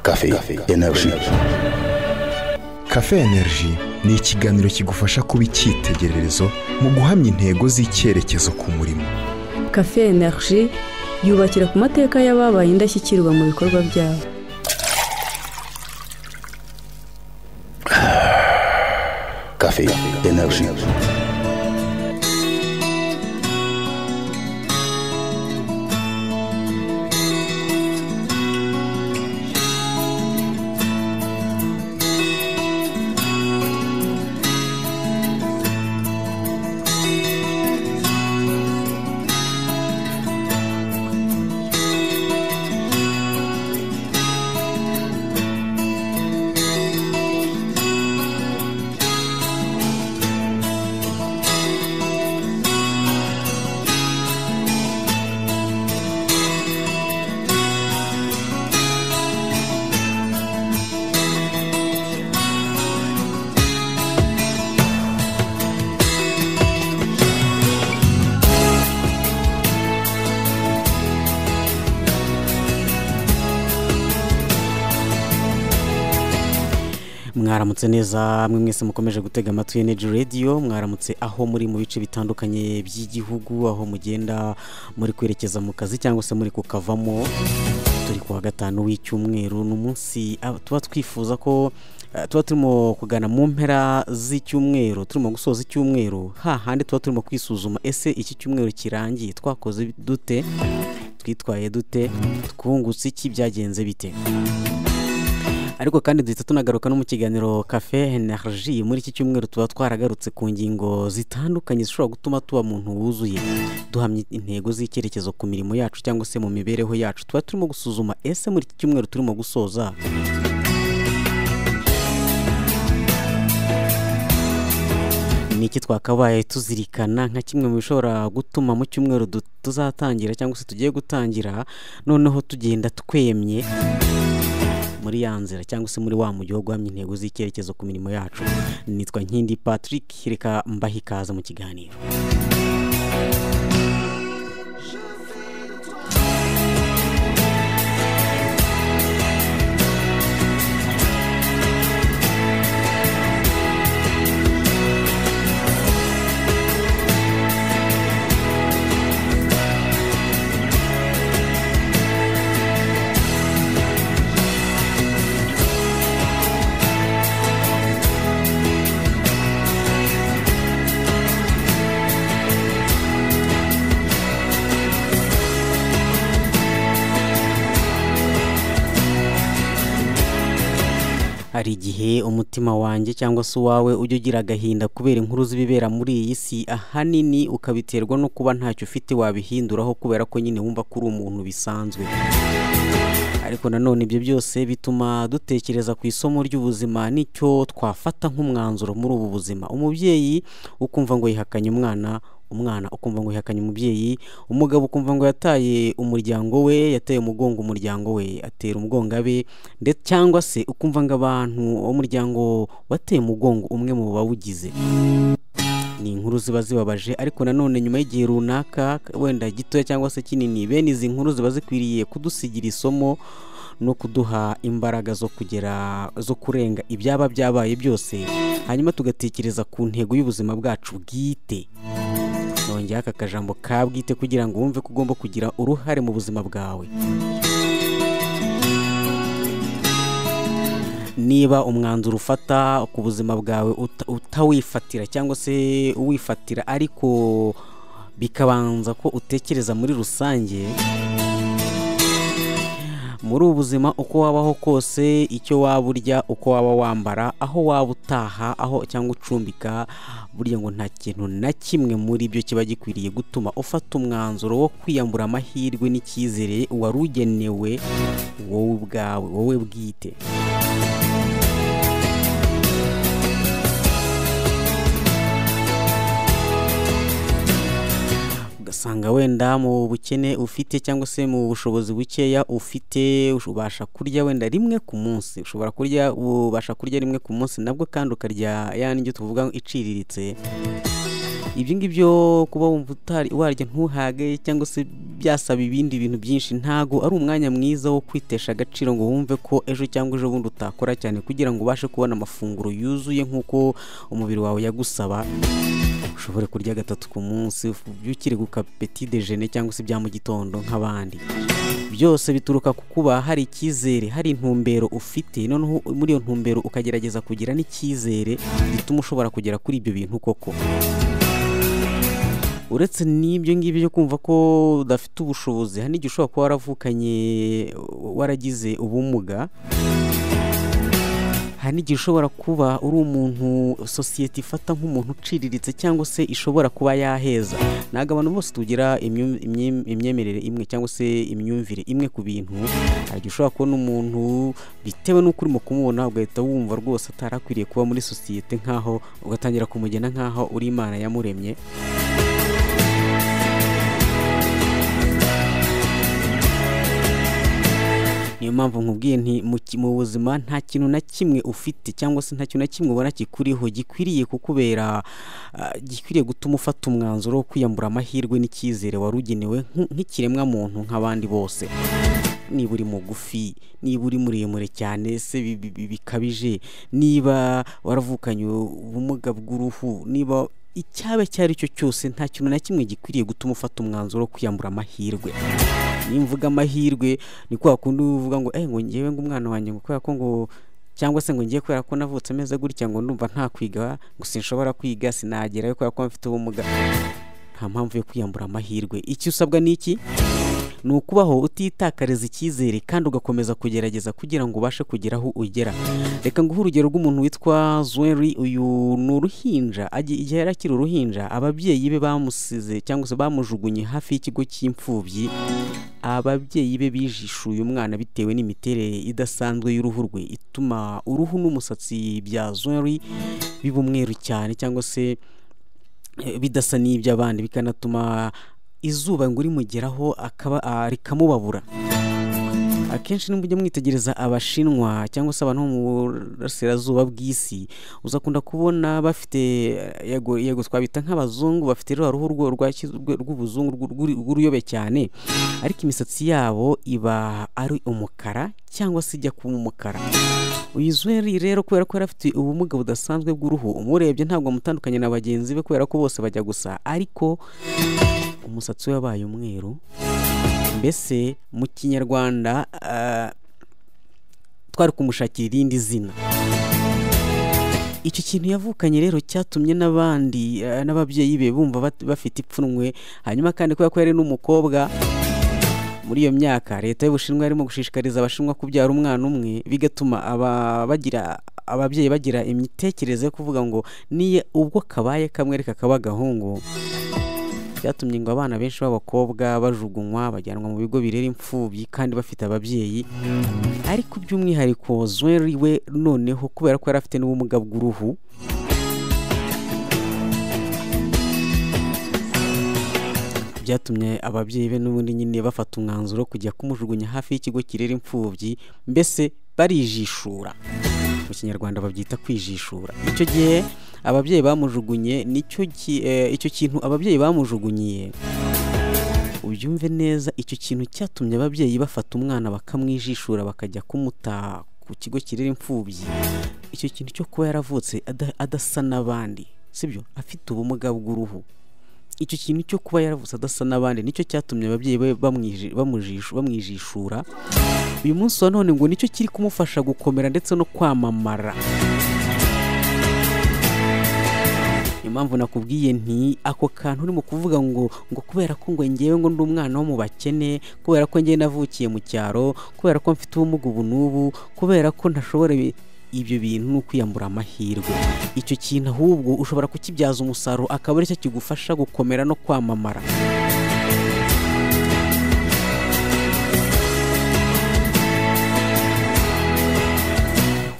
Cafe Energy. Cafe Energy ni ikiganiro kigufasha kuba icyitegererezo mu guhamya intego z'icyerekezo ku murimo. Cafe Energy yubakira ku mateka y'ababaye indashyikirwa mu bikorwa byabo. Cafe Energy. mwaramutse neza mwe mwese mukomeje gutega amatwi energy radio mwaramutse aho muri mu bice bitandukanye by'igihugu aho mugenda muri kwerekeza mu kazi cyangwa se muri kukavamo turi ku wa gatanu w'icyumweru ni umunsi ah, tuba twifuza ko eh, tuba turimo kugana mu mpera z'icyumweru turimo gusoza icyumweru hahandi tuba turimo kwisuzuma ese iki cyumweru kirangiye twakoze dute twitwaye dute twungutse iki byagenze bite ariko kandi duhita tunagaruka no mu kiganiro cafe energy muri iki cyumweru tuba twaragarutse ku ngingo zitandukanye zishobora gutuma tuba muntu wuzuye duhamya intego z'icyerekezo ku mirimo yacu cyangwa se mu mibereho yacu tuba turimo gusuzuma ese muri iki cyumweru turimo gusoza ni iki twakabaye tuzirikana nka kimwe mu bishobora gutuma mu cyumweru du- tuzatangira cyangwa se tugiye gutangira noneho tugenda twemye muri ya nzira cyangwa se muri wa mujyi wo guhamya intego z'icyerekezo ku mirimo yacu nitwa nkindi patrick reka mbahe ikaze mu kiganiro hari igihe umutima wanjye cyangwa se uwawe ujya ugira agahinda kubera inkuru z'ibibera muri iyi si ahanini ukabiterwa no kuba ntacyo ufite wabihinduraho kubera ko nyine wumva ko uri umuntu bisanzwe ariko nanone ibyo byose bituma dutekereza ku isomo ry'ubuzima n'icyo twafata nk'umwanzuro muri ubu buzima umubyeyi ukumva ngo yihakanye umwana umwana ukumva ngo yihakanye umubyeyi umugabo ukumva ngo yataye umuryango we yateye umugongo umuryango we atera umugongo abe ndetse cyangwa se ukumva ngo abantu umuryango wateye umugongo umwe mu bawugize ni inkuru ziba zibabaje ariko nanone nyuma y'igihe runaka wenda gitoya cyangwa se kinini bene izi nkuru ziba zikwiriye kudusigira isomo no kuduha imbaraga zo kugera zo kurenga ibyaba byabaye byose hanyuma tugatekereza ku ntego y'ubuzima bwacu bwite nongeraho aka kajambo ka bwite kugira ngo wumve ko ugomba kugira uruhare mu buzima bwawe niba umwanzuro ufata ku buzima bwawe uta- utawifatira cyangwa se uwifatira ariko bikabanza ko utekereza muri rusange muri ubu buzima uko wabaho kose icyo waba urya uko waba wambara aho waba utaha aho cyangwa ucumbika burya ngo nta kintu na kimwe muri byo kiba gikwiriye gutuma ufata umwanzuro wo kwiyambura amahirwe n'icyizere wari ugenewe wowe ubwawe wowe bwite ugasanga wenda mu bukene ufite cyangwa se mu bushobozi bukeya ufite ubasha kurya wenda rimwe ku munsi ushobora kurya ubasha kurya rimwe ku munsi nabwo kandi ukarya ya ndyo tuvuga ngo iciriritse ibyo ngibyo kuba wumva utari warya ntuhage cyangwa se byasaba ibindi bintu byinshi ntago ari umwanya mwiza wo kwitesha agaciro ngo wumve ko ejo cyangwa ejo bundi utakora cyane kugira ngo ubashe kubona amafunguro yuzuye nk'uko umubiri wawe yagusaba ushobore kurya gatatu ku munsi ubyukire ku kapeti dejene cyangwa se ibya mu gitondo nk'abandi byose bituruka ku kuba hari icyizere hari intumbero ufite noneho muri iyo ntumbero ukagerageza kugira n'icyizere gituma ushobora kugera kuri ibyo bintu koko uretse n'ibyo ngibyo byo kumva ko udafite ubushobozi hari n'igihe ushobora kuba waravukanye waragize ubumuga hari n'igihe ushobora kuba uri umuntu sosiyete ifata nk'umuntu uciriritse cyangwa se ishobora kuba yaheza ntabwo abantu bose tugira imyu- imye- imyemerere imwe cyangwa se imyumvire imwe ku bintu hari igihe ushobora kubona umuntu bitewe n'uko urimo kumubona ugahita wumva rwose atarakwiriye kuba muri sosiyete nk'aho ugatangira kumugena nk'aho uri imana yamuremye niyo mpamvu nkubwiye nti mu ki- mu buzima nta kintu na kimwe ufite cyangwa se nta kintu na kimwe ubona kikuriho gikwiriye kukubera ah, gikwiriye gutuma ufata umwanzuro wo kwiyambura amahirwe n'icyizere wari ugenewe nk'u- nk'ikiremwa muntu nk'abandi bose niba uri mugufi niba uri muremure cyane se bi- bi- bi- bikabije niba waravukanye ubumuga bw'uruhu niba icyaba icyo ari cyo cyose nta kintu na kimwe gikwiriye gutuma ufata umwanzuro wo kwiyambura amahirwe niyo mvuga amahirwe ni kwa kundi uvuga ngo eh ngo ngewe ngo umwana wanjye ngo kubera ko ngo cyangwa se ngo ngiye kubera ko navutse ameze gutya ngo ndumva nta kwiga ngo sinshobora kwiga sinagerayo kubera ko mfite ubumuga nta mpamvu yo kwiyambura amahirwe icyo usabwa ni iki ni ukubaho utitakariza icyizere kandi ugakomeza kugerageza kugira ngo ubashe kugera aho ugera reka nguhe urugero rw'umuntu witwa zweri uyu ni uruhinja agi- igihe yari akiri uruhinja ababyeyi be bamusize cyangwa se bamujugunye hafi y'ikigo cy'imfubyi ababyeyi be bijishuye umwana bitewe n'imiterere idasanzwe y'uruhu rwe ituma uruhu n'umusatsi bya zweri biba umweru cyane cyangwa se eh, bidasa n'iby'abandi bikanatuma izuba ngo urimugeraho akaba ah, rikamubabura akenshi nimba ujya mwitegereza abashinwa cyangwa se abantu bo mu burasirazuba bw'isi uzakunda kubona bafite eh, yego yego twabita nk'abazungu bafite rwa ruhu rwo- rwaki- rwe- rw'ubuzungu rw'u- rw'u- rw'uruyobe cyane ariko imisatsi yabo iba ari umukara cyangwa se ijya kuba umukara uyu zweri rero kubera ko yari afite ubumuga budasanzwe bw'uruhu umurebye ntabwo amutandukanye na bagenzi be kubera ko bose bajya gusa ariko umusatsi we wabaye umweru mbese mu kinyarwanda ah, twari kumushakira irindi zina icyo kintu yavukanye rero cyatumye n'abandi eh, n'ababyeyi be bumva bat- bafite ipfunwe hanyuma kandi kubera ko yari n'umukobwa muri iyo myaka leta y'ubushinwa yarimo gushishikariza abashinwa kubyara umwana umwe bigatuma aba- bagira ababyeyi bagira imitekerereze yo kuvuga ngo niye ubwo kabaye kamwe reka kaba agahungu byatumye ngo abana benshi b'abakobwa bajugunywa bajyanwa mu bigo birera imfubyi kandi bafite ababyeyi ariko by'umwihariko zweri we noneho kubera ko yari afite n'ubumuga bw'uruhu byatumye ababyeyi be n'ubundi nyine bafata umwanzuro wo kujya kumujugunya hafi y'ikigo kirera imfubyi mbese barijishura mu kinyarwanda babyita kwijishura icyo gihe ababyeyi bamujugunye nicyo ki- eh, icyo kintu ababyeyi bamujugunyiye ubyumve neza icyo kintu cyatumye ababyeyi bafata umwana bakamwijishura bakajya kumuta ku kigo kirera imfubyi icyo kintu cyo kuba yaravutse ada- adasa n'abandi sibyo afite ubumuga bw'uruhu icyo kintu cyo kuba yaravutse adasa n'abandi nicyo cyatumye ababyeyi be bamwiji- bamujishu- bamwijishura uyu munsi wa none ngo nicyo kiri kumufasha gukomera ndetse no kwamamara impamvu nakubwiye nti ako kantu urimo kuvuga ngo ngo kubera ko ngo ngewe ngo ndi umwana wo mu bakene kubera ko ngewe navukiye mu cyaro kubera ko mfite ubumuga ubu n'ubu kubera ko ntashobora ibi- ibyo bintu ni ukwiyambura amahirwe icyo kintu ahubwo ushobora kukibyaza umusaruro akaba aricyo kigufasha gukomera no kwamamara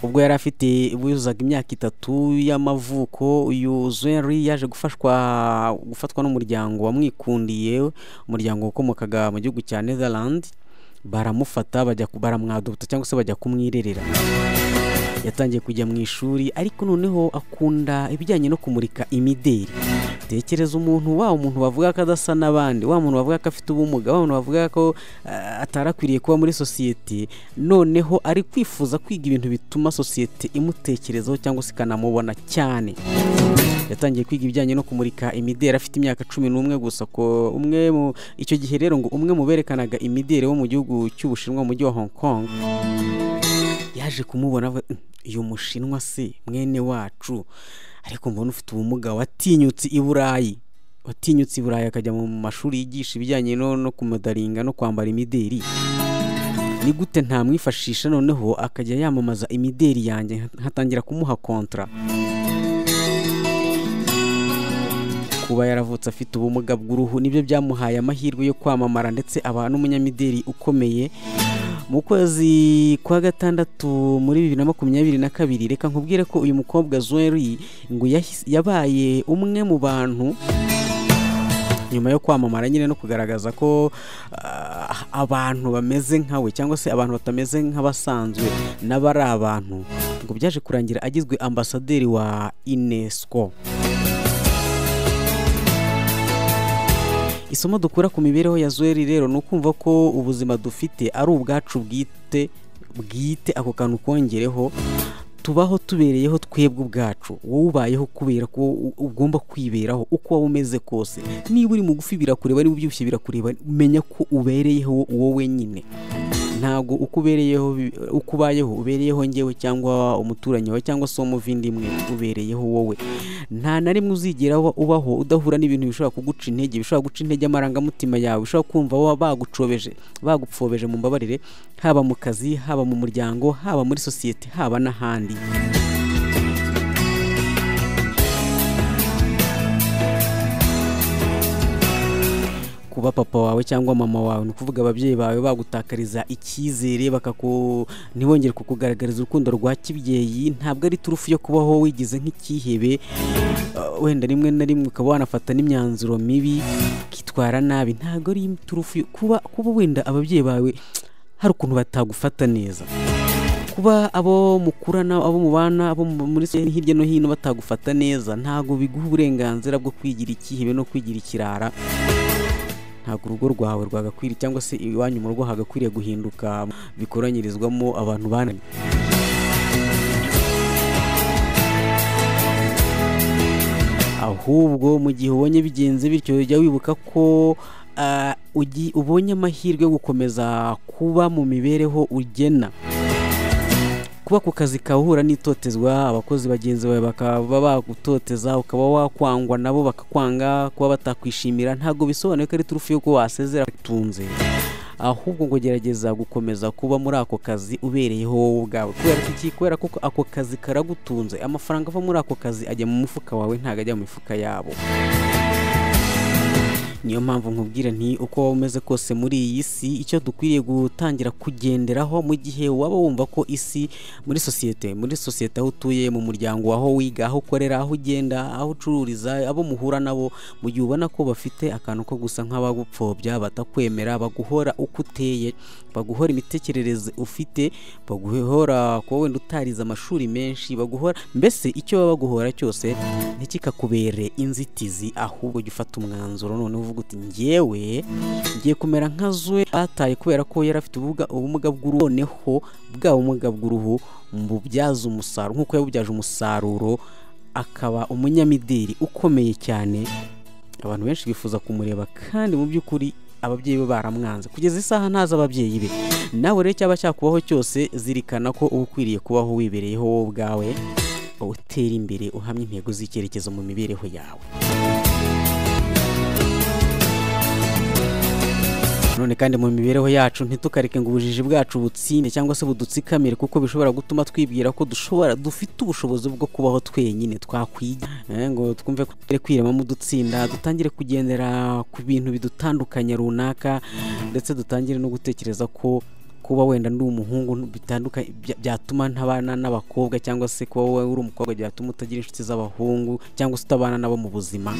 ubwo yari afite yuzaga imyaka itatu y'amavuko uyu zweri yaje gufashwa gufatwa n'umuryango wamwikundiye umuryango wakomokaga mu gihugu cya netherland baramufata bajya ku- baramwadubuta cyangwa se bajya kumwirerera yatangiye kujya mu ishuri ariko noneho akunda ibijyanye no kumurika imideri tekereza umuntu wa umuntu bavuga ko adasa n'abandi wa muntu bavuga ko afite ubumuga wa muntu bavuga ko ah, atarakwiriye kuba muri sosiyete noneho ari kwifuza kwiga ibintu bituma sosiyete imutekerezaho cyangwa se ikanamubona cyane yatangiye kwiga ibijyanye no kumurika imideri afite imyaka cumi n'umwe gusa ko umwe mu icyo gihe rero ngo umwe mu berekanaga imideri wo mu gihugu cy'ubushinwa mu mujyi wa hong kong yaje kumubona avuga, "Mm, uyu mushinwa se mwene wacu ariko mbona ufite ubumuga watinyutse i burayi watinyutse i burayi akajya mu mashuri yigisha ibijyanye no, no kumudaringa no kwambara imideri ni gute ntamwifashisha noneho akajya yamamaza imideri yanjye nkatangira kumuha kontra kuba yaravutse afite ubumuga bw'uruhu nibyo byamuhaye amahirwe yo kwamamara ndetse aba n'umunyamideri ukomeye mu kwezi kwa gatandatu muri bibiri na makumyabiri na kabiri reka nkubwire ko uyu mukobwa Zori ngo yahise- yabaye umwe mu bantu nyuma yo kwamamara nyine no kugaragaza ko ah, abantu bameze nkawe cyangwa se abantu batameze nk'abasanzwe n'abari abantu ngo byaje kurangira agizwe ambasaderi wa UNESCO isomo dukura ku mibereho ya Zeri rero ni ukumva ko ubuzima dufite ari ubwacu bwite bwite ako kantu kongereho tubaho tubereyeho twebwe ubwacu wowe ubayeho kubera ko u- ugomba kwiberaho uko waba umeze kose niba uri mugufi birakureba niba ubyibushye birakureba menya ko ubereyeho wowe nyine ntabwo uko ubereyeho bi- uko ubayeho ubereyeho ngewe cyangwa umuturanyi wawe cyangwa se umuvindimwe ubereyeho wowe nta na rimwe uzigera uba- ubaho udahura n'ibintu bishobora kuguca intege bishobora guca intege amarangamutima yawe bishobora kumva wa- bagucobeje bagupfobeje mu mbabarire haba mu kazi haba mu muryango haba muri sosiyete haba n'ahandi kuba papa wawe cyangwa mama wawe ni ukuvuga ababyeyi bawe bagutakariza icyizere bakaku ntibongere kukugaragariza urukundo rwa kibyeyi ntabwo ari turufu yo kubaho wigize nk'icyihebe Uh, wenda rimwe na rimwe ukaba wanafata n'imyanzuro mibi ukitwara nabi ntabwo ari turufu yo- kuba kuba wenda ababyeyi bawe hari ukuntu batagufata neza kuba abo mukurana abo mubana abo mu- muri se- hirya no hino batagufata neza ntabwo biguha uburenganzira bwo kwigira icyihebe no kwigira ikirara ntabwo urugo rwawe rwagakwiriye cyangwa se iwanyu mu rugo hagakwiriye guhinduka bikoranyirizwamo abantu bananiwe ahubwo mu gihe ubonye bigenze bityo jya wibuka ko ah, ugi- ubonye amahirwe yo gukomeza kuba mu mibereho ugena kuba ku kazi kawe uhura n'itotezwa abakozi bagenzi bawe bakaba bagutoteza ukaba wakwangwa nabo bakakwanga kuba batakwishimira ntabwo bisobanuye ko ari turufu y'uko wasezera utunze ahubwo ngo gerageza gukomeza kuba muri ako kazi ubereyeho wowe ubwawe kubera ko iki kubera ko ako kazi karagutunze amafaranga ava muri ako kazi ajya mu mufuka wawe ntabwo ajya mu mifuka yabo niyo mpamvu nkubwira nti uko waba umeze kose muri iyi si icyo dukwiriye gutangira kugenderaho mu gihe waba wumva ko isi muri sosiyete muri sosiyete aho utuye mu muryango aho wiga aho ukorera aho ugenda aho ucururiza abo muhura nabo mu gihe ubona ko bafite akantu ko gusa nk'abagupfobya batakwemera baguhora uko uteye baguhora imitekerereze ufite baguhora kuba wenda utarize amashuri menshi baguhora mbese icyo baba baguhora cyose ntikikakubere inzitizi ahubwo jya ufata umwanzuro noneho uvuga uti njyewe ngiye kumera nka zwe bataye kubera ko yari afite ubuga- ubumuga bw'uruhu noneho bwa bumuga bw'uruhu mbubyaza umusaruro nk'uko yabubyaje umusaruro akaba umunyamideli ukomeye cyane abantu benshi bifuza kumureba kandi mu by'ukuri ababyeyi be baramwanze kugeza isaha ntazi ababyeyi be nawe rero cyaba cyakubaho cyose zirikana ko uba ukwiriye kubaho wibereyeho wowe ubwawe utera imbere uhamya intego z'icyerekezo mu mibereho yawe none kandi mu mibereho yacu ntitukareke ngo ubujiji bwacu butsinde cyangwa se budutsikamire kuko bishobora gutuma twibwira ko dushobora dufite ubushobozi bwo kubaho twenyine twakwiga Eh, ngo twumve ko tugere kwiremamo udutsinda dutangire kugendera ku bintu bidutandukanya runaka ndetse dutangire no gutekereza ko kuba wenda ndi umuhungu bitandukanye bya- byatuma ntabana n'abakobwa cyangwa se kuba wowe uri umukobwa byatuma utagira inshuti z'abahungu cyangwa se utabana nabo mu buzima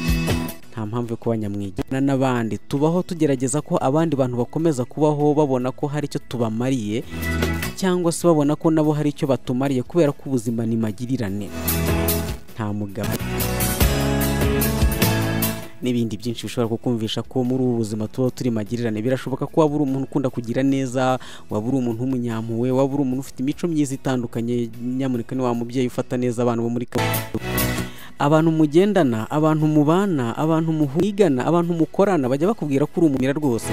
nta mpamvu yo kuba nyamwigana n'abandi tubaho tugerageza ko abandi bantu bakomeza kubaho babona ko hari icyo tubamariye cyangwa se babona ko nabo hari icyo batumariye kubera ko ubuzima ni magirirane nta mugabo n'ibindi byinshi bishobora kukumvisha ko muri ubu buzima tuba turi magirirane birashoboka ko waba uri umuntu ukunda kugira neza waba uri umuntu w'umunyampuwe waba uri umuntu ufite imico myiza itandukanye nyamuneka ni wa mubyeyi ufata neza abana bo muri kaminuza abantu mugendana abantu mubana abantu muhigana abantu mukorana bajya bakubwira ko uri umumira rwose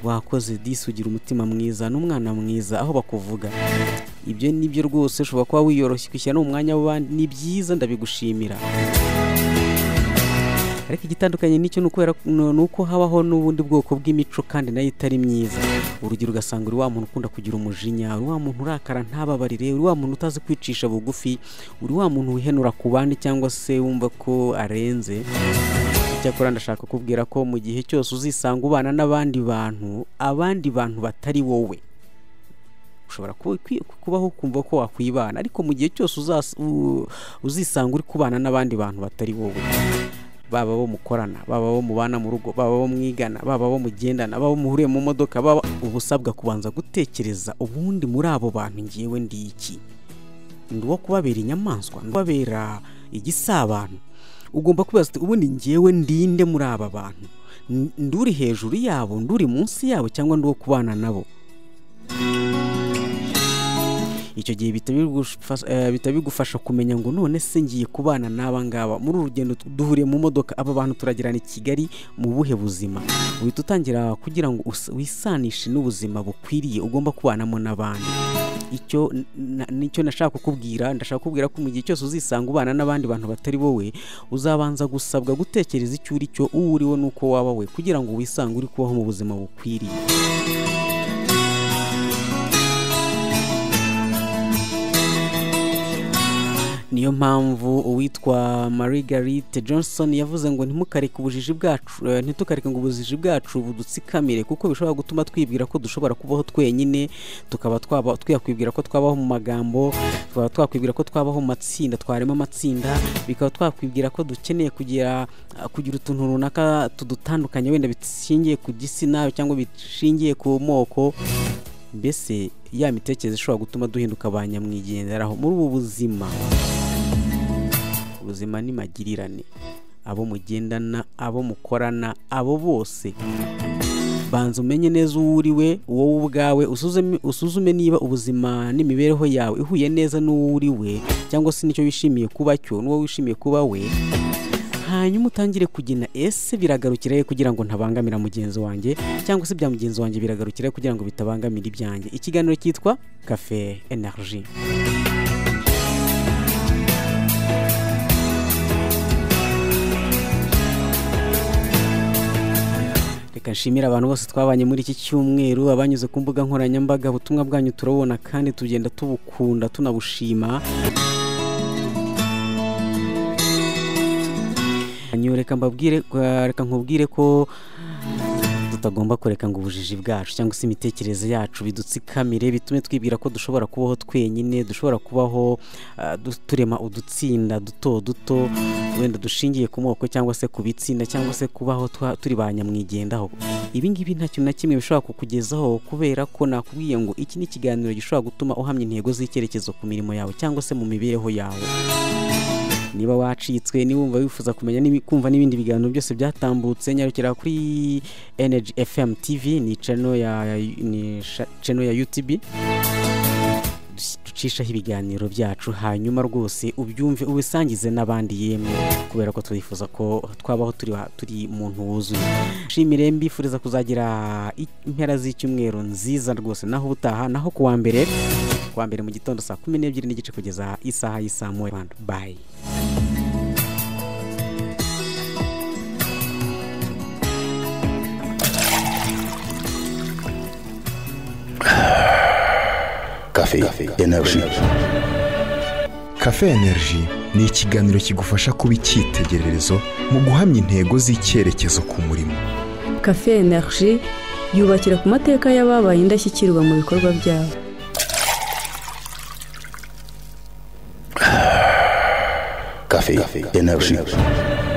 wakoze disi ugira umutima mwiza n'umwana mwiza aho bakuvuga ibyo ni byo rwose ushobora kuba wiyoroshya ukishyira no mu mwanya w'abandi ni byiza ndabigushimira ariko igitandukanye n'icyo ni ukubera ni uko habaho n'ubundi bwoko bw'imico kandi nayo itari myiza urugero ugasanga uri wa muntu ukunda kugira umujinya uri wa muntu urakara ntababarire uri wa muntu utazi kwicisha bugufi uri wa muntu wihenura ku bandi cyangwa se wumva ko arenze icyakora ndashaka kukubwira ko mu gihe cyose uzisanga ubana n'abandi bantu abandi bantu batari wowe ushobora kuba- kwi- kubaho ukumva ko wakwibana ariko mu gihe cyose uzas- u- uzisanga uri kubana n'abandi bantu batari wowe baba bo mukorana baba bo mubana mu rugo baba bo mwigana baba bo mugendana baba bo muhuriye mu modoka baba uba usabwa kubanza gutekereza ubundi muri abo bantu ngewe ndi iki ndi uwo kubabera inyamaswa ndi kubabera igisabano ugomba kubaza uti ubundi ngewe ndinde muri aba bantu N- ndi uri hejuru yabo ndi uri munsi yabo cyangwa ndi uwo kubana nabo icyo gihe bihita bigufasha- eh, bihita bigufasha kumenya ngo none se ngiye kubana n'aba ngaba muri uru rugendo tu- duhuriye mu modoka aba bantu turagirana i kigali mu buhe buzima uhita utangira kugira ngo us- wisanishe n'ubuzima bukwiriye ugomba kubanamo n'abandi icyo na- nicyo nashaka kukubwira ndashaka kukubwira ko mu gihe cyose uzisanga ubana n'abandi bantu batari wowe uzabanza gusabwa gutekereza icyo uri cyo uwo uriwe n'uko waba we kugira ngo wisange uri kubaho mu buzima bukwiriye niyo mpamvu uwitwa Marguerite Johnson yavuze ngo ntimukareke ubujiji bwacu eh, ntitukareke ngo ubujiji bwacu budutsikamire kuko bishobora gutuma twibwira ko dushobora kubaho twenyine tukaba twaba twiyakwibwira ko twabaho mu magambo tukaba twakwibwira ko twabaho mu matsinda twarema amatsinda bikaba twakwibwira ko dukeneye kugira kugira utuntu runaka tudutandukanye wenda bishingiye ku gitsina cyangwa bishingiye ku moko mbese ya mitekerereze ishobora gutuma duhinduka ba nyamwigenderaho muri ubu buzima ubuzima ni magirirane abo mugendana abo mukorana abo bose banza umenye neza uwo uriwe wowe ubwawe usuzume- usuzume niba ubuzima n'imibereho yawe ihuye neza n'uwo uriwe cyangwa se nicyo wishimiye kuba cyo n'uwo wishimiye kuba we hanyuma utangire kugina ese biragarukira he kugira ngo ntabangamira mugenzi wanjye cyangwa se ibya mugenzi wanjye biragarukira he kugira ngo bitabangamira ibyanjye ikiganiro cyitwa cafe energy reka nshimire abantu bose twabanye muri iki cyumweru abanyuze ku mbuga nkoranyambaga ubutumwa bwanyu turabubona kandi tugenda tubukunda tunabushima Hanyuma reka mbabwire reka nkubwire ko tutagomba kureka ngo ubujiji bwacu cyangwa se imitekerereze yacu bidutsikamire bitume twibwira ko dushobora kubaho twenyine dushobora kubaho ah, du- turema udutsinda duto duto wenda dushingiye ku moko cyangwa se ku bitsinda cyangwa se kubaho twa- turi ba nyamwigendaho ibi ngibi nta kintu na kimwe bishobora kukugezaho kubera ko nakubwiye ngo iki ni ikiganiro gishobora gutuma uhamya intego z'icyerekezo ku mirimo yawe cyangwa se mu mibereho yawe niba wacitswe niba wumva wifuza kumenya n'ibi- kumva n'ibindi biganiro byose byatambutse nyarukira kuri energy fm tv ni channel ya, ni sha- channel ya utb ducishaho ibiganiro byacu hanyuma rwose ubyumve ubisangize n'abandi yemwe kubera ko twifuza ko twabaho turi, wa- turi muntu wuzuye nshimire mbifuriza kuzagira i- impera z'icyumweru nziza rwose naho ubutaha naho kuwa mbere kuwa mbere mu gitondo saa kumi n'ebyiri n'igice kugeza isaha y'isaa moya Rwanda. bye Café, énergie. Cafe Energy ni ikiganiro kigufasha kuba icyitegererezo mu guhamya intego z'icyerekezo ku murimo. kafe energy yubakira ku mateka y'ababaye indashyikirwa mu bikorwa byabo Café, énergie.